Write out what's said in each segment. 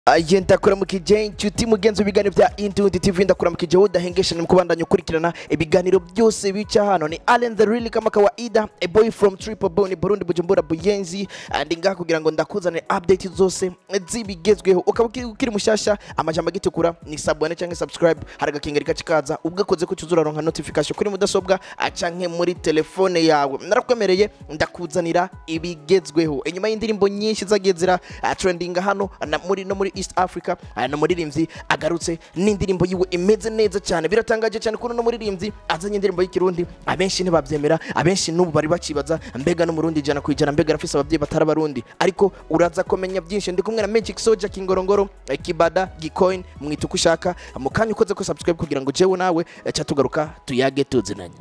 Aye ndakuramukije inshuti mugenzi w'ibiganiro bya Intundi TV ndakuramukije udahengeshanya mu kubandanya ukurikirana ibiganiro byose bica hano ni Allen the Real kama kawaida a boy from Triple Bone Burundi Bujumbura Buyenzi ndi ngaha kugira ngo ndakuzanire update zose zibigezweho ukaba ukiri ukiri mushasha amajambo agitukura ni sabone cyangwa subscribe hari agakengeri kacikaza ubwakoze ko tuzuraronka notification kuri mudasobwa canke muri telefone yawe narakwemereye ndakuzanira ibigezweho inyuma y'indirimbo nyinshi zagiye zira ah, trending hano na muri no muri East Africa ah, no muririmbyi agarutse n'indirimbo yiwe imeze neza cyane biratangaje cyane kuno no muririmbyi azanye indirimbo y'ikirundi abenshi ntibabyemera abenshi n'ubu bari bakibaza mbega no murundi ijana ku ijana mbega arafise ababyeyi batari abarundi ariko uraza kumenya byinshi ndi kumwe na Magic Soldier Kingorongoro eh, Kibada Gcoin mwita uko ushaka mu kanya ukoze ko subscribe kugira ngo jewe nawe eh, ca tugaruka tuyage tuzinanye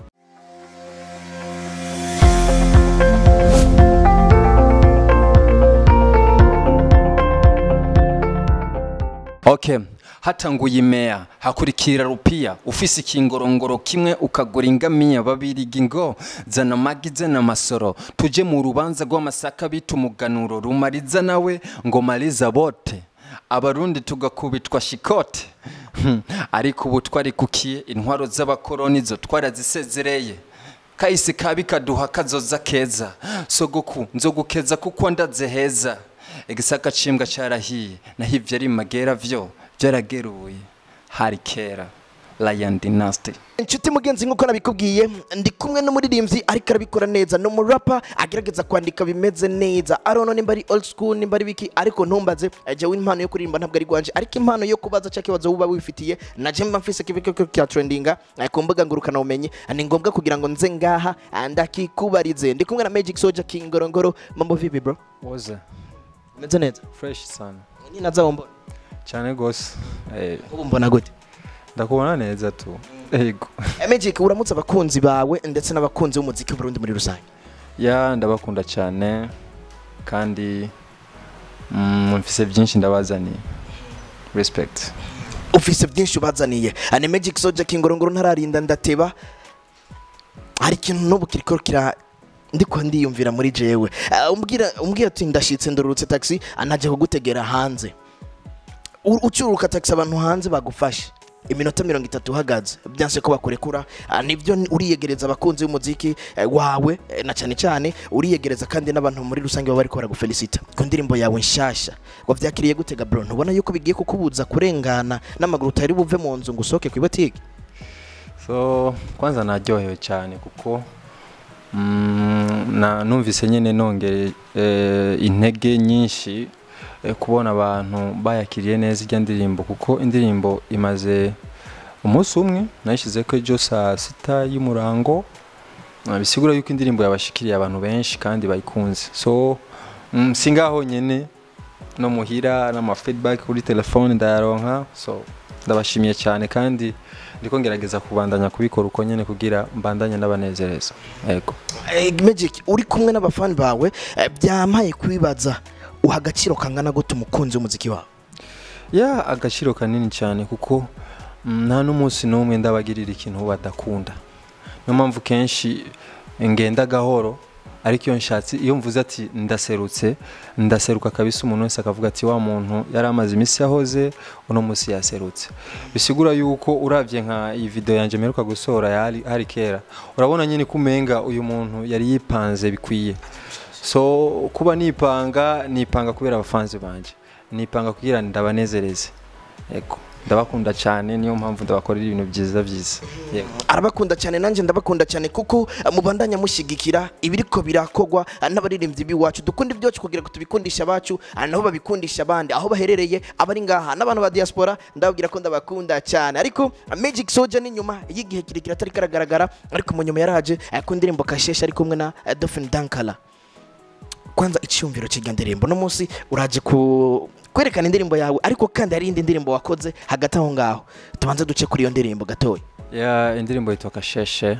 Okay. hatanguye imea hakurikira rupia ufise ikingorongoro kimwe ukagura ingamiya babirigi ngo zana magi zana masoro tuje mu rubanza rw'amasaka bita umuganuro rumariza nawe ngo mariza bote abarundi tugakubitwa shikote Hmm, ariko ubu twarikukiye intwaro z'abakoroni zo twarazisezereye kahise kabi kaduha kazoza keza sogoku nzogukeza kuko ndaze heza igisaka cimbwa carahiye naho ivyo ari magera vyo vyarageruye hari kera Lion Dynasty inshuti mugenzi nk'uko nabikubwiye ndi kumwe n'umuririmbyi ariko arabikora neza ni umurapa agerageza kwandika bimeze neza arono nimba ari old school nimba ari biki ariko ntumbaze eh, jewe impano yo kuririmba ntabwo ari gwanje ariko impano yo kubaza cya kibazo wuba wifitiye naje mba mfise kibiko kya trendinga eh, ku mbuga ngurukana bumenyi ni ngombwa kugira ngo nze ngaha ah, ndakikubarize ndi kumwe na Magic Soldier Kingorongoro mambo vipi bro woze meze neza fresh sana ni naza wombona cyane gose eh, ubu mbona gute ndakubona neza tu ego Eh, Magic uramutse abakunzi bawe ndetse n'abakunzi b'umuziki w'Uburundi muri rusange ya ndabakunda cyane kandi mm, mfise byinshi ndabazaniye respect ufise byinshi ubazaniye ane magic soldier kingorongoro ntararinda ndateba hari ikintu n'ubu kiriko kira ndiko ndiyumvira muri jewe Ah, umbwira umbwira ati ndashitse ndurutse taxi anaje kugutegera hanze U- ucururuka taxi abantu hanze bagufashe iminota mirongo itatu uhagaze byanse ko bakurekura Ah, nibyo ni- uriyegereza abakunzi b'umuziki eh, wawe eh, na cyane cyane uriyegereza kandi n'abantu muri rusange baba bariko baragufelicita ku ndirimbo yawe nshasha wavyakiriye gutega bro ntubona yuko bigiye kukubuza kurengana n'amaguru utari buve mu nzu ngo usohoke ku ibotike so kwanza naryohewe cyane kuko mm, na numvise nyine nongeye eh, intege nyinshi eh, kubona abantu bayakiriye neza ijya ndirimbo kuko indirimbo imaze umunsi umwe nayishyize ko ejo saa sita y'umurango Ah, bisigura yuko indirimbo yabashikiriye abantu benshi kandi bayikunze so mm, si ngaho nyine no muhira n'ama feedback kuri telefone ndayaronka so ndabashimiye cyane kandi ndiko ngerageza kubandanya kubikora uko nyene kugira mbandanye n'abanezereza yego Eh, magic uri kumwe n'abafani bawe eh, byampaye kwibaza uha agaciro kangana gute umukunzi w'umuziki wawe ya agaciro kanini cyane kuko mm, nta n'umunsi n'umwe ndabagirira ikintu badakunda niyo mpamvu kenshi ngenda gahoro ariko iyo nshatse iyo mvuze ati ndaserutse ndaseruka kabisa umuntu wese akavuga ati wa muntu yari amaze iminsi yahoze uno munsi yaserutse bisigura yuko uravye nka iyi video yanje mperuka gusohora ya hari, hari kera urabona nyine ko umenga uyu muntu yari yipanze bikwiye so kuba nipanga nipanga kubera abafanzi banje nipanga kugira ndabanezereze yego ndabakunda cyane niyo mpamvu ndabakorera ibintu byiza byiza yego arabakunda cyane nanjye ndabakunda cyane kuko eh, mubandanya mushyigikira ibiriko birakogwa eh, n'abaririmbyi b'iwacu dukunda ibyacu kugira ngo tubikundishe abacu ah, nabo babikundisha abandi aho baherereye abari ngaha n'abantu ba diaspora ndababwira ko ndabakunda cyane ariko eh, Magic Soldier ni nyuma y'igihe kirekire atari karagaragara ariko mu nyuma yaraje eh, ku ndirimbo kasheshe ari kumwe na eh, Dolphin Dankala kwanza icyumviro cy'iryo ndirimbo no munsi uraje ku kwerekana indirimbo yawe ariko kandi hari indi ndirimbo wakoze hagati aho ngaho tubanze duce kuri iyo ndirimbo gatoya ya indirimbo yitwa kasheshe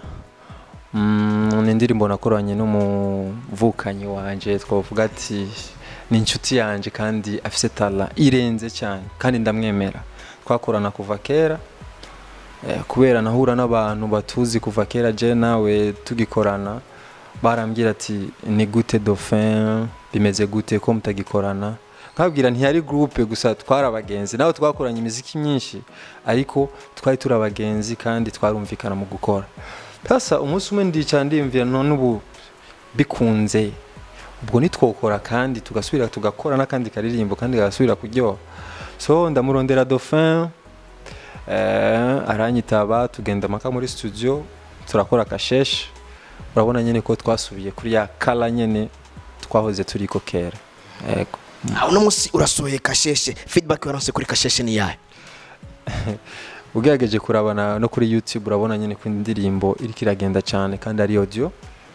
Mm, ni indirimbo nakoranye n'umuvukanyi wanje twavuga ati ni inshuti yanje kandi afise tala irenze cyane kandi ndamwemera twakorana kuva kera eh, kubera nahura n'abantu batuzi kuva kera je nawe tugikorana barambwira ati ni gute dauphin bimeze gute ko mutagikorana nkabwira ntiyari groupe gusa twari abagenzi nawe twakoranye imiziki myinshi ariko twari turi abagenzi kandi twarumvikana mu gukora sasa umunsi umwe ndicara ndiyumvira none ubu bikunze ubwo nitwokora kandi tugasubira tugakora n'akandi karirimbo kandi kagasubira kuryoha so ndamurondera dauphin eh, aranyitaba tugenda mpaka muri studio turakora kasheshe urabona nyine ko twasubiye kuri ya kala nyine twahoze turiko kera yego Ah, uno munsi urasohoye kasheshe feedback waronse kuri kasheshe ni yahe ugerageje kurabana no kuri youtube urabona nyine ko indirimbo iriko iragenda cyane kandi ari audio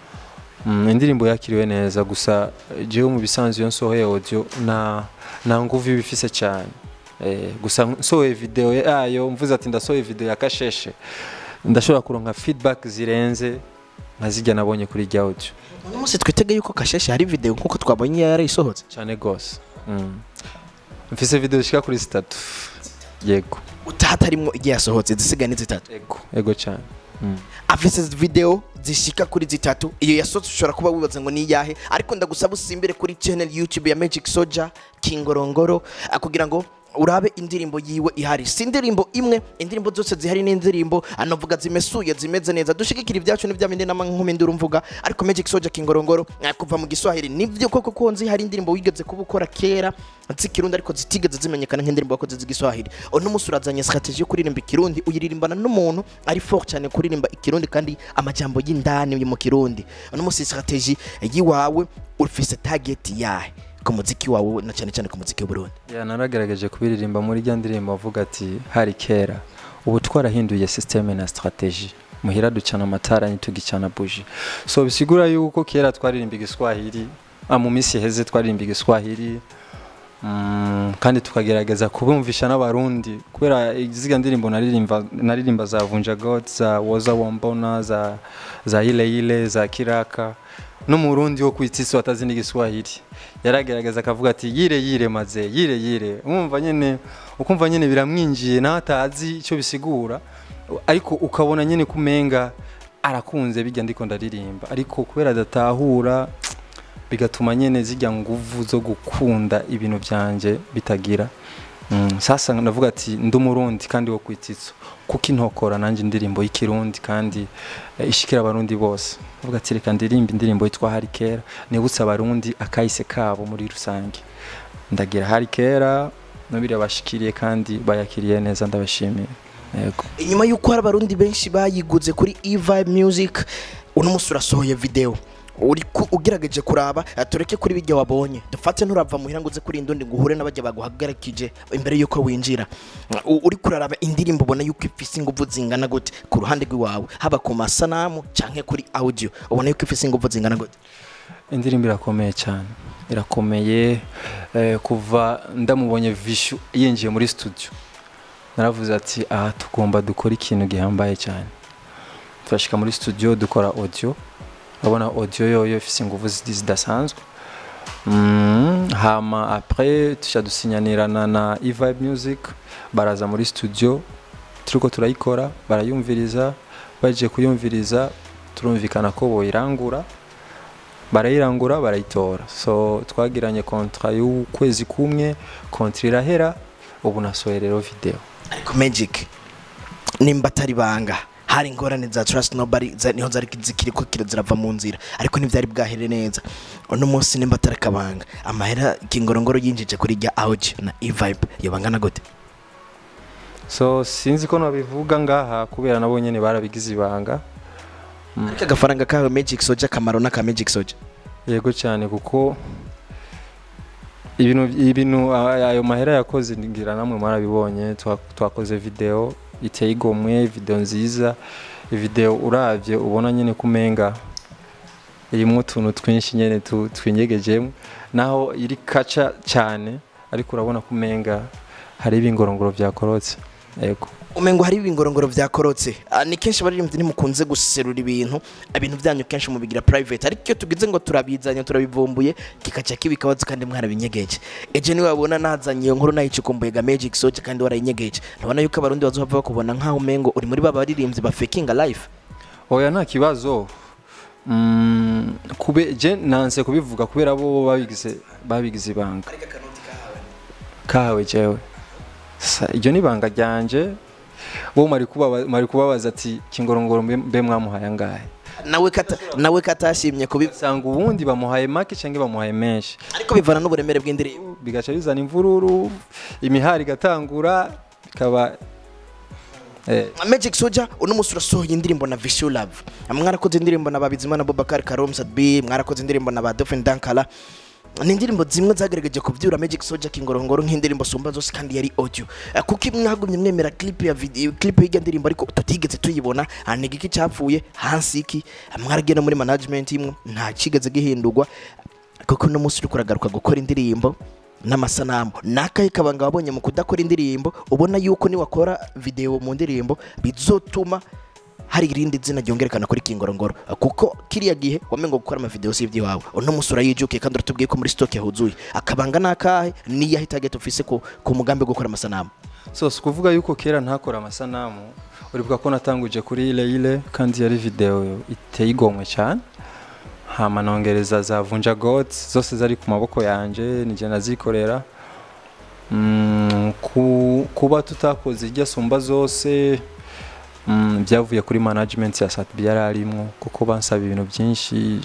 mm, indirimbo yakiriwe neza gusa jewe mu bisanzwe iyo nsohoye audio na nta nguvu iba ifise cyane eh, gusa nsohoye video yayo mvuze ati ndasohoye video ya kasheshe ndashobora kuronka feedback zirenze nka zijya nabonye kuri rya audio uno munsi twitege yuko kasheshe hari video nkuko twabonye yarayisohotse cyane gose mm. mfise video zishika kuri zitatu yego utahatarimwo igihe yasohotse zisigaye ni zitatu ego ego cyane mm. afise video zishika kuri zitatu iyo yasohotse ushobora kuba wibaza ngo ni iyahe ariko ndagusaba usimbire kuri channel youtube ya magic soja kingorongoro ah, kugira ngo urabe indirimbo yiwe ihari si indirimbo imwe indirimbo zose zihari ni indirimbo anavuga zimesuye zimeze neza dushigikira ibyacu n'ibya bindi nama nkumi nduru mvuga ariko magic soja kingorongoro ah, kuva mu giswahili nivyo koko ko nzi hari indirimbo wigeze kuba ukora kera z'ikirundi ariko zitigeze zimenyekana nk'indirimbo wakoze z'igiswahili uno munsi urazanye strategie yo kuririmba ikirundi uyiririmbana n'umuntu ari fort cyane kuririmba ikirundi kandi amajambo y'indani yo mu kirundi uno munsi strategie yiwawe ufise target yahe ku muziki wawe na cyane cyane ku muziki w'uburundi ya naragerageje kubiririmba muri rya ndirimbo avuga ati hari kera ubu twarahinduye systeme na strategie muhira ducana amatara ntitugicana buji so bisigura yuko kera twaririmba igiswahili ah, mu minsi iheze twaririmba igiswahili Mm, kandi tukagerageza kubumvisha n'abarundi kubera iziga ndirimbo naririmba naririmba za vunja god za woza wombona za za ile ile za kiraka n'umurundi wo kwitisi watazi n'igiswahili yaragerageza akavuga ati yire yire maze yire yire umva nyene ukumva nyene biramwinjiye nawe atazi icyo bisigura ariko ukabona nyene kumenga arakunze bijya ndiko ndaririmba ariko kubera adatahura bigatuma nyene zijya nguvu zo gukunda ibintu byanje bitagira mm, sasa navuga ati ndi umurundi kandi wo kwititso kuko intokora nanjye indirimbo y'ikirundi kandi eh, ishikira abarundi bose navuga ati reka ndirimba indirimbo yitwa hari kera nibutse abarundi akahise kabo muri rusange ndagira hari kera nabire bashikiriye kandi bayakiriye neza ndabashimiye yego inyuma y'uko hari abarundi benshi bayiguze kuri evibe music uno munsi urasohoye video uri ku- ugerageje kuraba eh, tureke kuri bijya wabonye dufate nturava muhira ngo uze kuri indundi ngo uhure n'abajya baguhagarikije imbere y'uko winjira U- uri kuraraba indirimbo ubona yuko ifise ingufu zingana gute ku ruhande rw'iwawe haba ku masanamu canke kuri audio ubona yuko ifise ingufu zingana gute indirimbo irakomeye cyane irakomeye eh, kuva ndamubonye vishu yinjiye muri studio naravuze ati aha tugomba dukora ikintu gihambaye cyane turashika muri studio dukora audio urabona audio yoyo ifise ingufu zidi- zidasanzwe Mm, hama après tuca dusinyanirana na evibe music baraza muri studio turiko turayikora barayumviriza baje kuyumviriza turumvikana ko boyirangura barayirangura barayitora so twagiranye kontra y'ukwezi kumwe kontra irahera ubu nasohoye rero video ariko magic nimba atari banga hari ingorane za trust nobody za- niho zari zikiri ko kira zirava mu nzira ariko ntibyari bwahere neza uno munsi nimba atari akabanga amahera kingorongoro yinjije kuri rya audio na evibe yabangana gute so sinzi ko nabivuga ngaha kubera nabo nyene barabigize ibanga ariko agafaranga kawe magic soja akamaro n'aka magic soja yego cyane kuko ibintu ibintu a- ayo mahera yakoze ngira namwe mwarabibonye twa- twakoze video iteye igomwe video nziza video uravye ubona nyene kumenga irimwo utuntu twinshi nyene tu- twinyegejemo naho iri kaca cyane ariko urabona kumenga hari ibingorongoro byakorotse yego umengo hari ibingorongoro byakorotse Ah, ni kenshi abaririmbyi ntimukunze guserura ibintu ibintu byanyu kenshi mubigira private ariko iyo tugize ngo turabizanye turabivumbuye kikaca kibikabazo kandi mwarabinyegeje eje niwe wabona nazanye iyo nkuru nayicukumbuye ga magic soja kandi warayinyegeje ntabona yuko abarundi bazohava bakubona nk'aho umengo uri muri ba baririmbyi ba fakinga life oya nta kibazo Mm, kube je nanse kubivuga kubera bo babigize babigize ibanga kawe jewe Sa- iryo ni ibanga ryanje bo mari kubaba- mari kubabaza ati kingorongoro mbe mbe mwamuhaye angahe nawe kata nawe katashimye kubi usanga ubundi bamuhaye make cyangwa bamuhaye menshi ariko bivana n'uburemere bw'indirimbo bigaca bizana imvururu imihari igatangura bikaba eh, Magic Soldier uno munsi urasohoye indirimbo na Vishu Love mwarakoze indirimbo na Babizimana Bobakar Karom Sadbi mwarakoze indirimbo na ba Dolphin Dankala ni indirimbo zimwe zagaragaje kubyura Magic Soldier kingorongoro nk'indirimbo sumba zose kandi yari audio Eh, kuko mwagumye mwemera clip ya video clip y'irya ndirimbo ariko tutigeze tuyibona haniga iki cyapfuye hansi iki mwaragiye no muri management imwe nta kigeze gihindurwa kuko uno munsi uri kuragaruka gukora indirimbo n'amasanamu nakahe kabanga wabonye mu kudakora indirimbo ubona yuko niwakora video mu ndirimbo bizotuma hari irindi zina ryongerekana kuri kingorongoro kuko kiriya gihe wamenga gukora amavideo si iby'iwawe uno munsi urayijukiye kandi uratubwiye ko muri stock yahuzuye akabanga nakahe niyo ahita target ufise ku, ku mugambi wo gukora amasanamu so si ukuvuga yuko kera ntakora amasanamu uribuka ko natanguje kuri ile ile kandi yari video iteye igomwe cyane hama nongereza za vunja gods zose zari ku maboko yanje nije nazikorera mm, ku, kuba tutakoze irya sumba zose mm, byavuye kuri management ya Satbi yararimwo kuko bansaba ibintu byinshi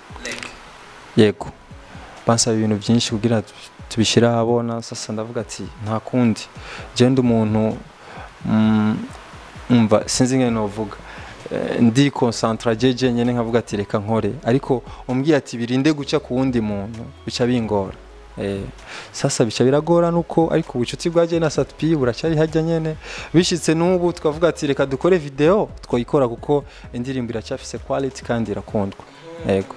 yego bansaba ibintu byinshi kugira tu- tubishyire ahabona sasa ndavuga ati nta kundi genda umuntu mm, umva sinzi ngene novuga Eh, ndi concentra jeje nyene nkavuga ati reka nkore ariko umbwiye ati birinde guca ku wundi muntu bica bingora Eh, sasa bica biragora nuko ariko ubucuti bwaje na Satpi buracyari hajya nyene bishitse n'ubu twavuga ati reka dukore video twoyikora kuko indirimbo iracyafise quality kandi irakundwa yego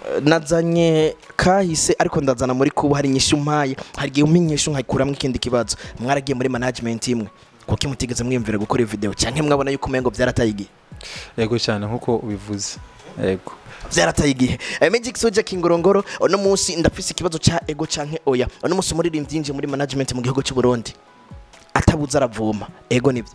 nazanye kahise ariko ndazana muri kubu hari inyishu mpaye hari igihe umenyesha nkakuramo ikindi kibazo mwaragiye muri management imwe kuko mutigeze mwiyumvira gukora iyo video cyangwa mwabona yuko umengo byarataye igihe yego cyane nkuko ubivuze yego byarataye igihe Eh, Magic Soldier Kingorongoro uno munsi ndafise ikibazo ca ego canke oya uno munsi umuririmbyi yinjiye muri management mu gihugu cy'u Burundi atabuze aravoma ego nibyo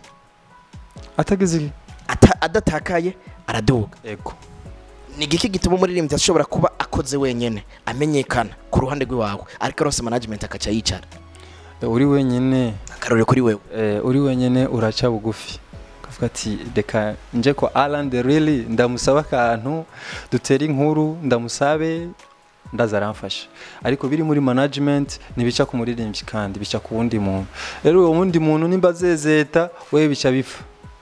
atagize iki? Ata- adatakaye araduga yego ni igiki gituma umuririmbyi ashobora kuba akoze wenyene amenyekana ku ruhande rw'iwawe ariko arose management akaca yicara uri wenyine akarore kuri wewe eh, uri wenyine uraca bugufi ukavuga ati reka nje ko Alan the really ndamusaba akantu dutere inkuru ndamusabe ndaza aramfasha ariko biri muri management ntibica ku muririmbyi kandi bica ku wundi muntu rero uwo wundi muntu nimba azezeta we bica bipfa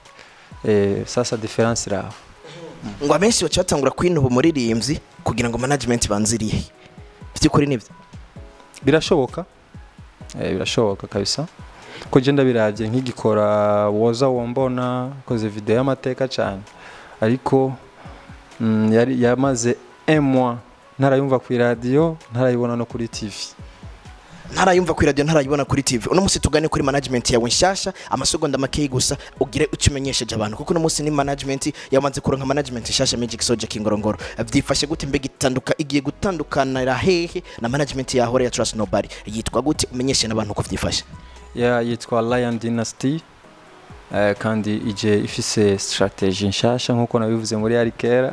eh, sasa difference iraho ngo abenshi baca batangura kwinuba umuririmbyi kugira ngo management banziriye by'ukuri nibyo birashoboka eh, birashoboka kabisa ko je ndabirabye nk'igikora woza wombona koze video y'amateka cyane ariko mm, yari yamaze un mois ntarayumva ku radio ntarayibona no kuri TV ntarayumva kuri radio ntarayibona kuri tv uno munsi tugane kuri management yawe nshasha amasegonda makeyi gusa ugire icyo umenyesheje abantu kuko uno munsi ni management yamaze kuronka management nshasha Magic Soldier Kingorongoro byifashe gute mbega itanduka igiye gutandukanira hehe na management yahora ya Trust Nobody yitwa gute umenyeshe n'abantu uko vyifashe ya yitwa Lion Dynasty eh, kandi ije ifise strategy nshasha nkuko nabivuze muri Arikera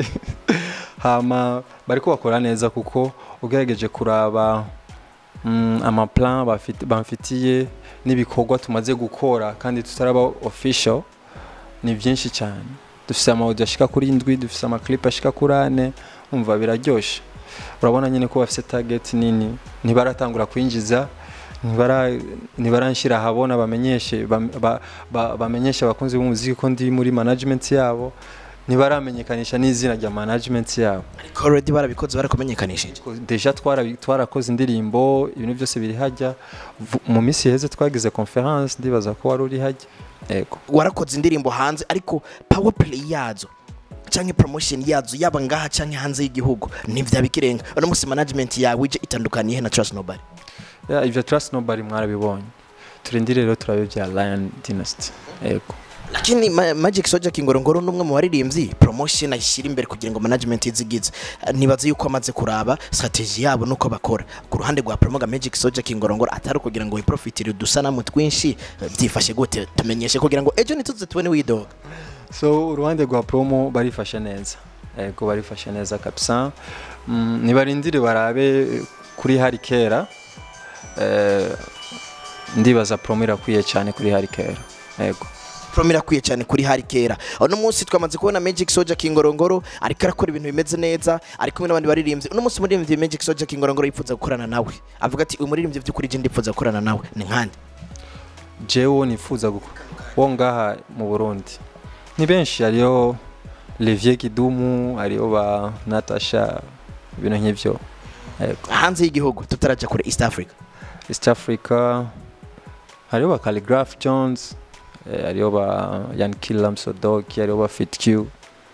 hama bariko bakora neza kuko ugerageje kuraba mm, amaplan bafit- bamfitiye n'ibikorwa tumaze gukora kandi tutaraba official ni byinshi cyane dufise amaudio ashika kuri indwi dufise amaclip ashika kuri ane umva biraryoshe urabona nyine ko bafise target nini ntibaratangura kwinjiza ntibara- ntibaranshyira ahabona bamenyeshe bam- ba- ba- bamenyeshe abakunzi b'umuziki ko ndi muri management yabo ntibaramenyekanisha n'izina rya management yabo ariko already barabikoze barakumenyekanishije Ko deja twara- twarakoze indirimbo ibintu byose biri hajya Vu- mu minsi iheze twagize conference ndibaza ko wari uri hajya yego warakoze indirimbo hanze ariko power play yazo canke promotion yazo yaba ngaha canke hanze y'igihugu ntivyabikirenga uno munsi management yawe ije itandukaniye he na Trust Nobody Ya, ivyo trust nobody mwarabibonye turindire rero turabe bya Lion Dynasty yego lakini ma Magic Soldier Kingorongoro n'umwe mu baririmbyi promotion ayishyira imbere kugira ngo management izigize nibaze yuko amaze kuraba strategy yabo nuko bakora ku ruhande rwa promoga Magic Soldier Kingorongoro atari kugira ngo wiprofitire udusanamu twinshi eh, byifashe gute tumenyeshe kugira ngo ejo ntituze tubone widoga so uruhande rwa promo barifashe neza yego barifashe neza kabisa mm, nibarindire barabe kuri hari kera eh, ndibaza promo irakwiye cyane kuri harikera yego promo irakwiye cyane kuri hari kera uno munsi twamaze kubona magic soja kingorongoro ariko arakora ibintu bimeze neza ari kumwe n'abandi baririmbyi uno munsi umuririmbyi magic soja kingorongoro yifuza gukorana nawe avuga ati uyu muririmbyi by'ukuri je ndifuza gukorana nawe ni nkande jewe nifuza gukora wo ngaha mu burundi ni benshi hariyo Olivier Kidumu hariyo ba Natasha ibintu nk'ivyo yego hanze y'igihugu tutarajya kure east africa East Africa hariyo ba Calligraph Jones eh, hariyo ba Yankila Msodoki hariyo ba Fit Q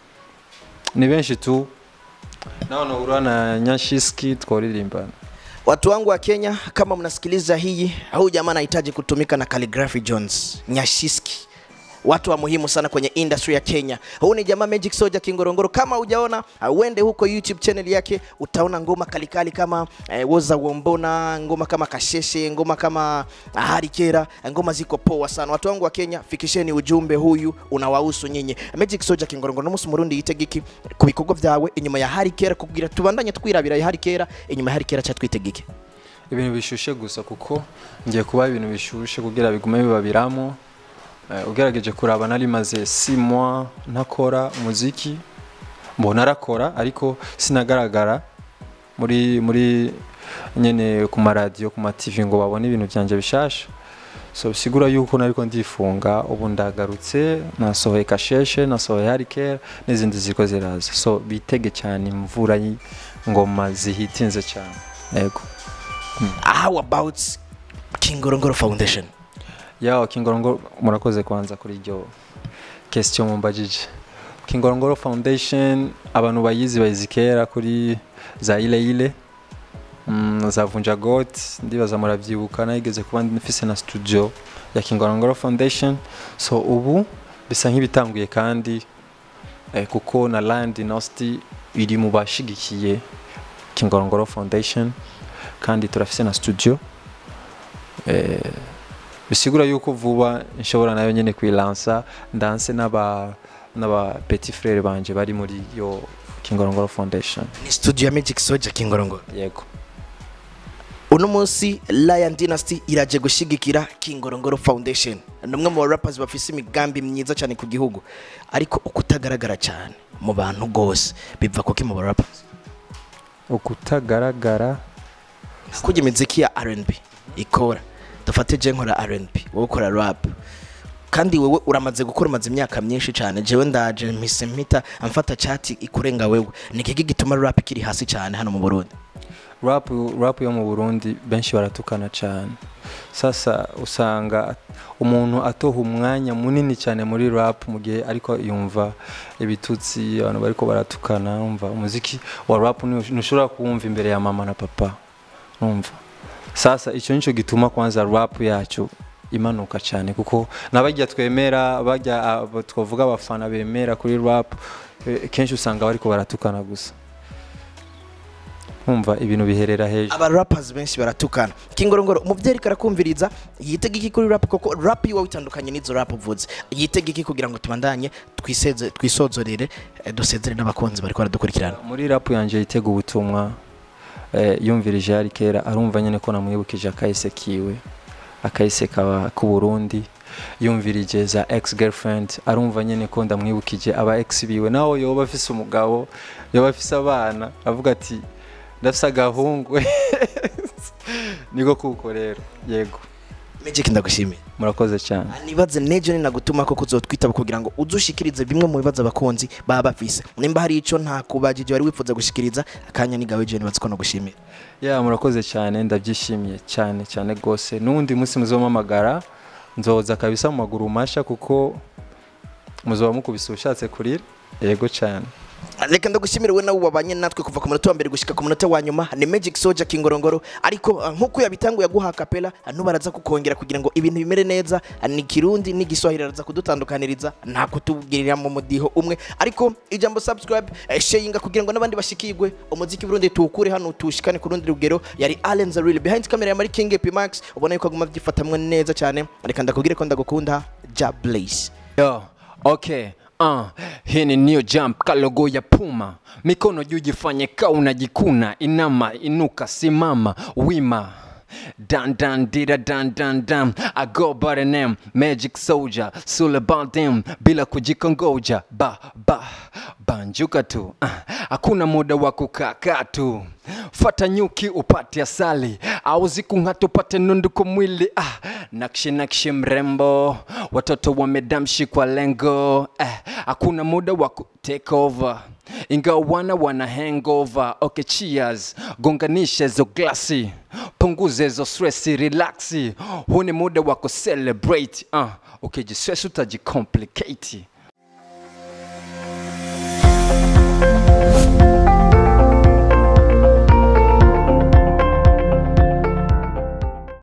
ni benshi tu nao nahura na Nyashiski tworirimbana watu wangu wa kenya kama mnasikiliza hii huu jamaa anahitaji kutumika na Calligraphy jones nyashiski watu wa muhimu sana kwenye industry ya kenya huu ni jamaa magic soja kingorongoro kama hujaona uh, uende huko youtube channel yake utaona ngoma kalikali kama eh, woza wombona ngoma kama kasheshe ngoma kama uh, harikera ngoma ziko poa sana watu wangu wa kenya fikisheni ujumbe huyu unawahusu nyinyi magic soja kingorongoro n'umunsi murundi yitegiki ku bikorwa byawe inyuma ya harikera kugira tubandanye twirabira ya harikera inyuma ya harikera cha twitegike ibintu bishushe gusa kuko ngiye kuba ibintu bishushe kugira bigume bibabiramo Eh, ugerageje kuraba nari maze si mois ntakora umuziki mbona arakora ariko sinagaragara muri muri nyene ku maradiyo ku mativi ngo babone ibintu byanje bishasha so bisigura yuko nariko ndifunga ubu ndagarutse nasohoye kasheshe nasohoye harikera n'izindi ziriko ziraza so bitege cyane imvura y'ingoma zihitinze cyane yego how about kingorongoro foundation yaho kingorongoro murakoze kwanza kuri iryo question mumbajije kingorongoro foundation abantu bayizi bayizi kera kuri za ile ile mm, za vunja got ndibaza muravyibuka nayigeze kuba mfise na studio ya kingorongoro foundation so ubu bisa nk'ibitanguye kandi eh, kuko na land nosti iri mu bashigikiye kingorongoro foundation kandi turafise na studio eh, bisigura yuko vuba nshobora nayo nyene kwilansa ndanse n'aba n'aba petit frere banje bari muri yo Kingorongoro Foundation ni studio ya magic soja kingorongoro yego uno munsi lion dynasty iraje gushigikira kingorongoro foundation ni umwe mu rappers bafise imigambi myiza cyane ku gihugu ariko ukutagaragara cyane mu bantu rwose biva kuki mu rappers ukutagaragara kujya imiziki ya R&B ikora dufate je nkora R&B wowe ukora rap kandi wewe uramaze gukora umaze imyaka myinshi cyane jewe ndaje mpise mpita amfata chat ikurenga wewe ni kiki gituma rap kiri hasi cyane hano mu Burundi rap rap yo mu Burundi benshi baratukana cyane sasa usanga umuntu atoha umwanya munini cyane muri rap mu gihe ariko yumva ibitutsi abantu bariko baratukana umva umuziki wa rap ntushobora kuwumva imbere ya mama na papa umva sasa icyo nicyo gituma kwanza rap yacu imanuka cyane kuko n'abajya twemera bajya twavuga abafana bemera kuri rap eh, kenshi usanga bariko baratukana gusa umva ibintu biherera hejuru aba rappers benshi baratukana kingorongoro umuvyeyi ariko arakumviriza yitega iki kuri rap koko rap yiwawe itandukanye n'izo rap uvuze yitega iki kugira ngo tubandanye twiseze twisozorere eh, dusezere n'abakunzi bariko baradukurikirana muri rap yanje yitega ubutumwa eh, yumvirije yari kera arumva nyene ko namwibukije akahise kiwe akahise kaba ku Burundi yumvirije za ex girlfriend arumva nyene ko ndamwibukije aba ex biwe naho yoba afise umugabo yoba afise abana avuga ati ndafise agahungu niko kuko rero yego Magic ndagushimiye murakoze cyane nibaze nejo ninagutuma ko kuzotwitaba kugira ngo uzushikirize bimwe mu bibazo abakunzi baba bafise nimba hari ico nta kubajije wari wifuza gushikiriza akanya ni gawe je nibaze ko nagushimiye ya murakoze cyane ndabyishimiye cyane cyane rwose n'undi munsi muzomamagara nzoza kabisa mu maguru masha kuko muzoba mukubise ushatse kurira yego cyane reka ndagushimire we nawe wabanye natwe kuva ku munota wa mbere gushika ku munota wa nyuma ni magic soja kingorongoro ariko uh, nk'uko yabitanguye aguha kapela ntubaraza kukongera kugira ngo ibintu bimere neza uh, ni kirundi n'igiswahili araza kudutandukaniriza nta kutubwirira mu mudiho umwe ariko ijambo subscribe uh, sharinga kugira ngo n'abandi bashikirwe umuziki burundi tuwukure hano tuwushikane ku rundi rugero yari Allen the Real behind camera ya Mari King P Max ubona yuko aguma abyifatamwe neza cyane reka ndakubwire ko ndagukunda ja blaze yo okay Uh, hii ni new jump kalogo ya puma mikono juu jifanye ka unajikuna inama inuka simama wima Dan dan dida dan dan dan I go by the name Magic Soldier Sule Baldim bila kujikongoja ba ba banjuka tu Ah, hakuna muda wa kukaa tu fata nyuki upate asali au zikung'ata upate nundu kwa mwili ah, nakshi nakshi mrembo watoto wamedamshi kwa lengo eh, hakuna muda wa ku take over ingawa wana wana hangover okay cheers gonganisha hizo glasi punguza hizo stress relaxi huu ni muda wa kucelebrate uh, ukijiswesi utajicomplicate